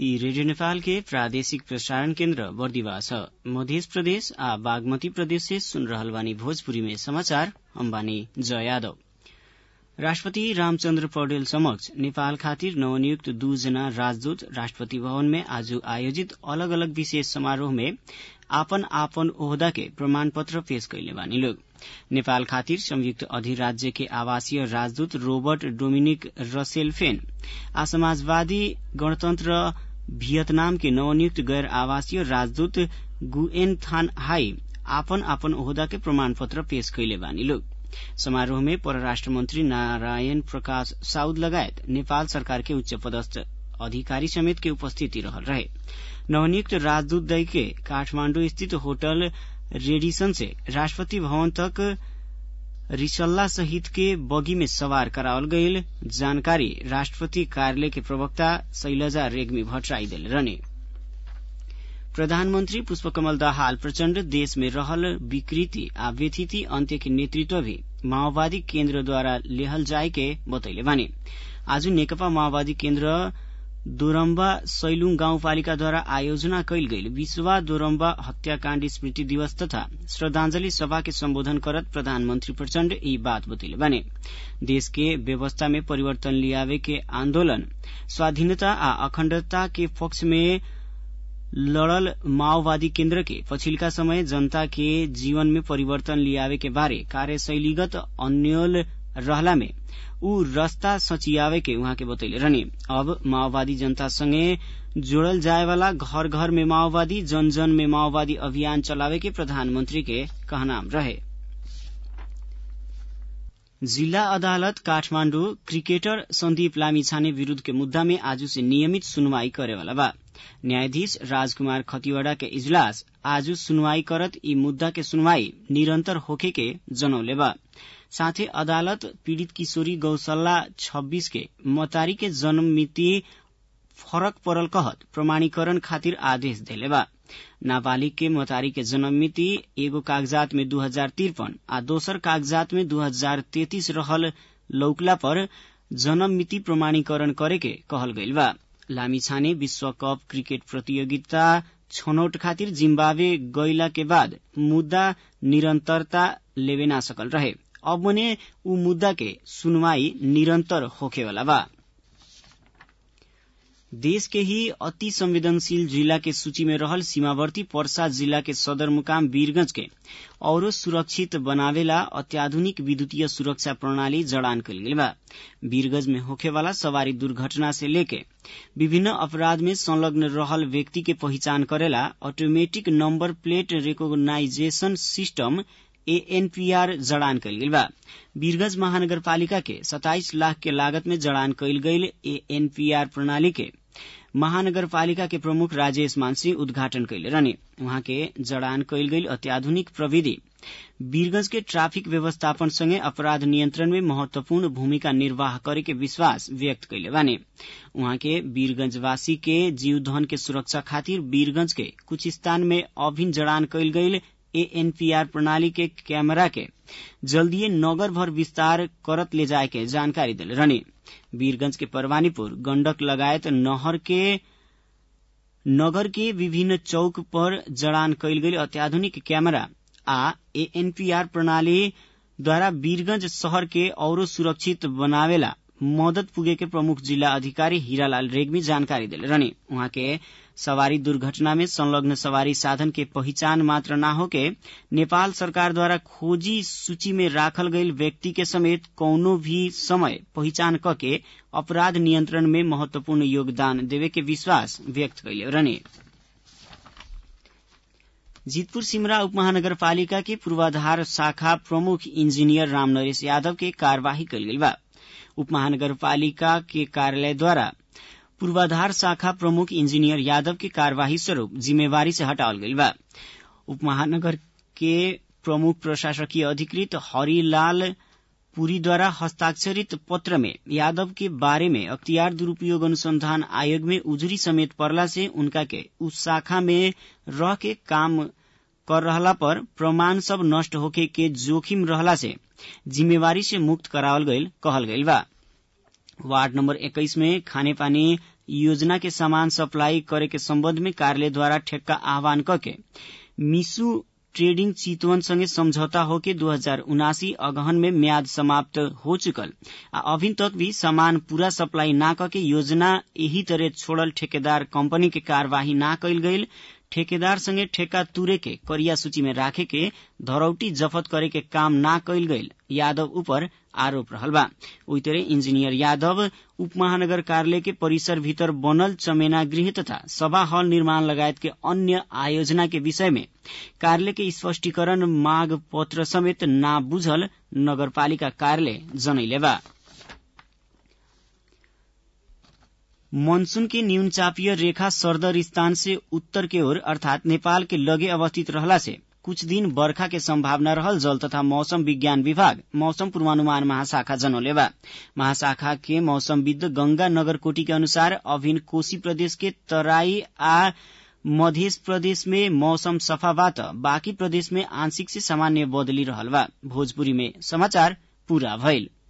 ई रेडियो नेपाल के प्रादेशिक प्रसारण केन्द्र बर्दिवा छ मध्य प्रदेश आ बागमती प्रदेश से सुन रहल बानी भोजपुरी में समाचार हम बानी जय यादव राष्ट्रपति रामचन्द्र पौडेल समक्ष नेपाल खातिर नवनियुक्त दू जना राजदूत राष्ट्रपति भवन में आज आयोजित अलग अलग विशेष समारोह में आपन आपन ओहदा के प्रमाण पत्र पेश कैले बानी लोग नेपाल खातिर संयुक्त अधिराज्य के आवासीय राजदूत रोबर्ट डोमिनिक रसेलफेन आ समाजवादी गणतन्त्र भियतनाम के नवनियुक्त गैर आवासीय राजदूत गुएन थान हाई आपन आपन ओहदा के प्रमाण पत्र पेश कैले बानी लोग समारोह में परराष्ट्र मंत्री नारायण प्रकाश साउद लगायत नेपाल सरकार के उच्च पदस्थ अधिकारी समेत के उपस्थिति रहल रहे नवनियुक्त राजदूत दल के काठमाण्डु स्थित होटल रेडिसन से राष्ट्रपति भवन तक रिसल्ला सहित के बगी में सवार करावल गईल जानकारी राष्ट्रपति कार्यालय के प्रवक्ता शैलजा रेग्मी भट्टराई दिल रहने प्रधानमन्त्री पुष्पकमल दाहाल प्रचण्ड देश में रहल विकृति आ व्यथिति अन्त्य के नेतृत्व भी माओवादी केन्द्रद्वारा लेहल जाय के बतैले बानी आज नेकपा माओवादी केन्द्र दोरम्बा सैलुङ गाउँपालिकाद्वारा आयोजना कैल गईल विश्वा दोरम्बा हत्याकाण्ड स्मृति दिवस तथा श्रद्धांजलि सभा के सम्बोधन करत प्रधानमन्त्री प्रचण्ड यी बात बतैले बाने देश के व्यवस्था में परिवर्तन लियावे के आन्दोलन स्वाधीनता आ अखण्डता के पक्ष में लड़ल माओवादी केन्द्र के पछिल्का समय जनता के जीवन में परिवर्तन लियावे के बारे कार्यशैलीगत अन्यल रहला में ऊ रस्ता सचियावे के उहाँ के बतैले रहने अब माओवादी जनता संगे जोड़ल जाए वाला घर घर में माओवादी जन जन में माओवादी अभियान चलावे के प्रधानमंत्री के कहनाम रहे जिल्ला अदालत काठमाण्डु क्रिकेटर सन्दीप लामिछाने विरूद्ध के मुद्दा में आज से नियमित सुनवाई करेवाला बा न्यायाधीश राजकुमार खतिवड़ा के इजलास आज सुनवाई करत ई मुद्दा के सुनवाई निरंतर होखे के जनौले बा साथै अदालत पीड़ित किशोरी गौशाला छब्बीस के मतारी के जन्म मिति फरक परल कहत प्रमाणीकरण खातिर आदेश देले बा नाबालिग के मतारी के जन्म मिति एगो कागजात में दू हजार तिरपन आ दोसर कागजात में दू हजार तेतीस रहल लौकला पर जन्म मिति प्रमाणीकरण करे के कहल गईल बा लामिछाने विश्व कप क्रिकेट प्रतियोगिता छनौट खातिर जिम्बावे गईला के बाद मुद्दा निरंतरता लेवे ना सकल रहे अब मने ऊ मुद्दा के सुनवाई निरंतर होखेवाला बा देश के ही अति संवेदनशील जिला के सूची में रहल सीमावर्ती पर्सा जिला के सदरमुकाम वीरगंज के औरो सुरक्षित बनावेला अत्याधुनिक विद्युतीय सुरक्षा प्रणाली जड़ान कल गई बा वीरगंज में होखेवाला सवारी दुर्घटना से लेके विभिन्न अपराध में संलग्न रहल व्यक्ति के पहचान करेला automatic number plate recognition system ANPR जड़ान कल गई बा वीरगंज महानगरपालिका के 27 लाख के लागत में जड़ान कल गई एएनपीआर प्रणाली के महानगरपालिका के प्रमुख राजेश मानसी उद्घाटन कैले रहने उहाँ के जड़ान कैल गई अत्याधुनिक प्रविधि वीरगंज के ट्राफिक व्यवस्थापन संगे अपराध नियंत्रण में महत्वपूर्ण भूमिका निर्वाह करे के विश्वास व्यक्त कैले बाने उहाँ के वीरगंजवासी के जीवधन के सुरक्षा खातिर वीरगंज के कुछ स्थान में अभिन्न जड़ान कैल गई एएनपीआर प्रणाली के कैमरा के जल्दीए नगर भर विस्तार करत ले जाए के जानकारी दिल रहने वीरगंज के परवानीपुर गंडक लगायत नहर के नगर के विभिन्न चौक पर जड़ान कैल गई अत्याधुनिक कैमरा आ एएनपीआर प्रणाली द्वारा वीरगंज शहर के औरो सुरक्षित बनावेला मदद पुगे के प्रमुख जिल्ला अधिकारी हीरालाल रेग्मी जानकारी दिले रहने उहाँ के सवारी दुर्घटना में संलग्न सवारी साधन के पहिचान मात्र न होके नेपाल सरकार द्वारा खोजी सूची में राखल गईल व्यक्ति के समेत कौनो भी समय पहिचान कके अपराध नियंत्रण में महत्वपूर्ण योगदान देवे के विश्वास व्यक्त कैले रहने जीतपुर सिमरा उपमहानगरपालिका के पूर्वाधार शाखा प्रमुख इंजीनियर रामनरेश यादव के कार्यवाही कल गई बा उपमहानगरपालिका के कार्यालय द्वारा पूर्वाधार शाखा प्रमुख इंजीनियर यादव के कार्यवाही स्वरूप जिम्मेवारी से हटावल गई बा उपमहानगर के प्रमुख प्रशासकीय अधिकृत हरिलाल पुरी द्वारा हस्ताक्षरित पत्र में यादव के बारे में अख्तियार दुरूपयोग अनुसंधान आयोग में उजरी समेत पड़ला से उनका के उस शाखा में रह के काम कर रहला पर प्रमाण सब नष्ट होके के जोखिम रहला से जिम्मेवारी से मुक्त करावल गईल कहल गईल बा वार्ड नंबर इक्कीस में खाने पानी योजना के सामान सप्लाई करे के सम्बन्ध में कार्यालय द्वारा ठेक्का आह्वान करके मिसु ट्रेडिंग चितवन संगे समझौता होके दो हजार उनासी अगहन में म्याद समाप्त हो चुकल आ अभी तक भी सामान पूरा सप्लाई ना करके योजना यही तरह छोड़ल ठेकेदार कंपनी के कार्यवाही ना कैल गईल ठेकेदार संगे ठेका तुरे के करिया सूची में राखे के धरौटी जफत करे के काम ना कैल गईल यादव ऊपर आरोप रहल बा ओई तरह इंजीनियर यादव उप महानगर कार्यालय के परिसर भीतर बनल चमेना गृह तथा सभा हॉल निर्माण लगायत के अन्य आयोजना के विषय में कार्यालय के स्पष्टीकरण माग पत्र समेत ना बुझल नगरपालिका कार्यालय जनैले बा मानसून के न्यून चापीय रेखा सरदर स्थान से उत्तर के ओर अर्थात नेपाल के लगे अवस्थित रहला से कुछ दिन बर्खा के संभावना रहल जल तथा मौसम विज्ञान विभाग मौसम पूर्वानुमान महाशाखा जनौले बा महाशाखा के मौसमविद गंगा नगरकोटी के अनुसार अभिन कोशी प्रदेश के तराई आ मध्य प्रदेश में मौसम सफा बा त बाँकी प्रदेश में आंशिक से सामान्य बदली रहल बा भोजपुरी में समाचार पूरा भइल